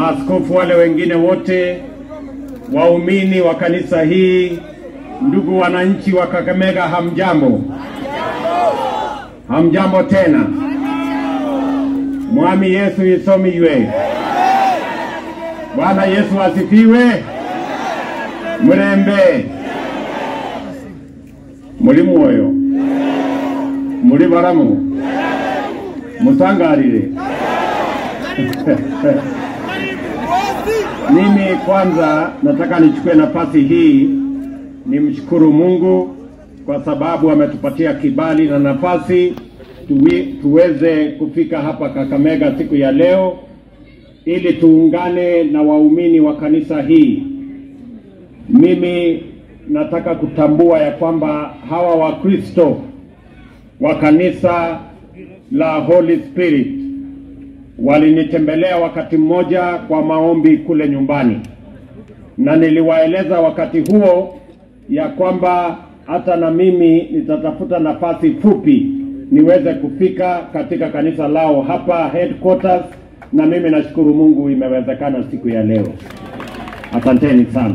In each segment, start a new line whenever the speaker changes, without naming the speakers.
maaskofu wale wengine wote, waumini wa kanisa hii, ndugu wananchi wa Kakamega, hamjambo? Hamjambo tena. Mwami Yesu isomiwe. Bwana Yesu asifiwe. Murembe muri mwoyo muri baramu musangarire Mimi kwanza nataka nichukue nafasi hii nimshukuru Mungu kwa sababu ametupatia kibali na nafasi tuwi, tuweze kufika hapa Kakamega siku ya leo ili tuungane na waumini wa kanisa hii. Mimi nataka kutambua ya kwamba hawa Wakristo wa kanisa la Holy Spirit walinitembelea wakati mmoja kwa maombi kule nyumbani, na niliwaeleza wakati huo ya kwamba hata na mimi nitatafuta nafasi fupi niweze kufika katika kanisa lao hapa headquarters, na mimi nashukuru Mungu imewezekana siku ya leo. Asanteni sana.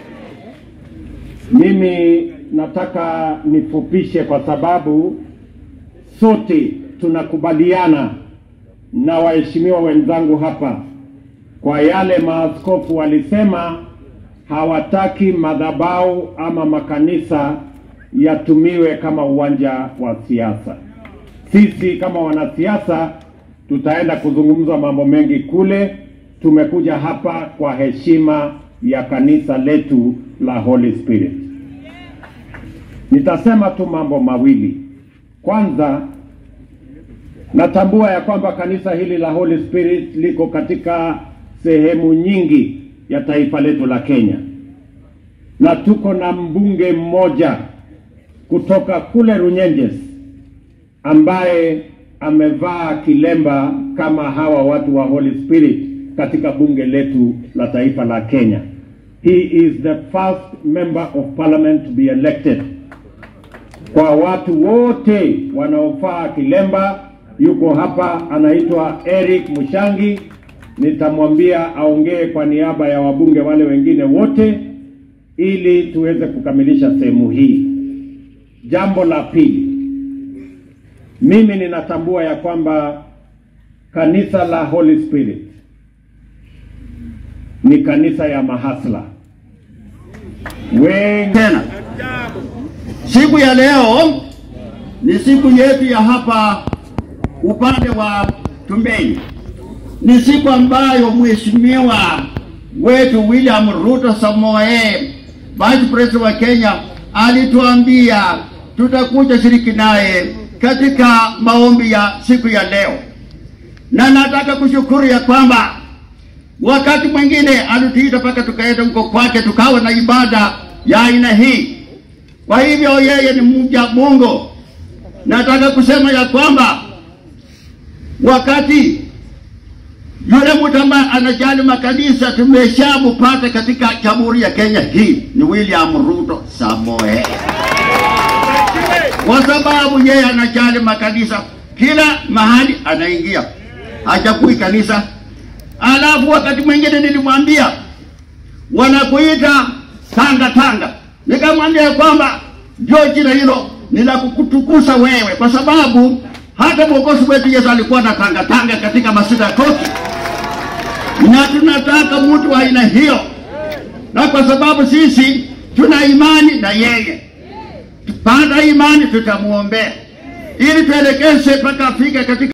Mimi nataka nifupishe kwa sababu sote tunakubaliana na waheshimiwa wenzangu hapa kwa yale maaskofu walisema, hawataki madhabahu ama makanisa yatumiwe kama uwanja wa siasa. Sisi kama wanasiasa tutaenda kuzungumza mambo mengi kule. Tumekuja hapa kwa heshima ya kanisa letu la Holy Spirit. Nitasema tu mambo mawili. Kwanza, natambua ya kwamba kanisa hili la Holy Spirit liko katika sehemu nyingi ya taifa letu la Kenya, na tuko na mbunge mmoja kutoka kule Runyenjes ambaye amevaa kilemba kama hawa watu wa Holy Spirit katika bunge letu la taifa la Kenya. He is the first member of parliament to be elected. Kwa watu wote wanaofaa kilemba, yuko hapa, anaitwa Eric Mushangi. Nitamwambia aongee kwa niaba ya wabunge wale wengine wote ili tuweze kukamilisha sehemu hii. Jambo la pili, mimi ninatambua ya kwamba kanisa la Holy Spirit ni kanisa ya mahasla wengi
tena. Siku ya leo ni siku yetu ya hapa upande wa Tumbeni, ni siku ambayo mheshimiwa wetu William Ruto Samoei, Vice President wa Kenya, alituambia tutakuja shiriki naye katika maombi ya siku ya leo, na nataka kushukuru ya kwamba wakati mwingine alituita mpaka tukaenda huko kwake tukawa na ibada ya aina hii. Kwa hivyo yeye ni mja Mungu. Nataka kusema ya kwamba wakati yule mtu ambaye anajali makanisa tumeshamupata katika jamhuri ya Kenya hii ni William Ruto Samoei, kwa sababu yeye anajali makanisa, kila mahali anaingia, hachagui kanisa. Alafu wakati mwingine nilimwambia wanakuita tanga tanga, nikamwambia kwamba ndio jina hilo ni la kukutukuza wewe, kwa sababu hata mwokozi wetu Yesu alikuwa na tanga tanga katika masinagogi, na tunataka mtu wa aina hiyo, na kwa sababu sisi tuna imani na yeye, baada ya imani tutamuombea ili tuelekeze mpaka afike katika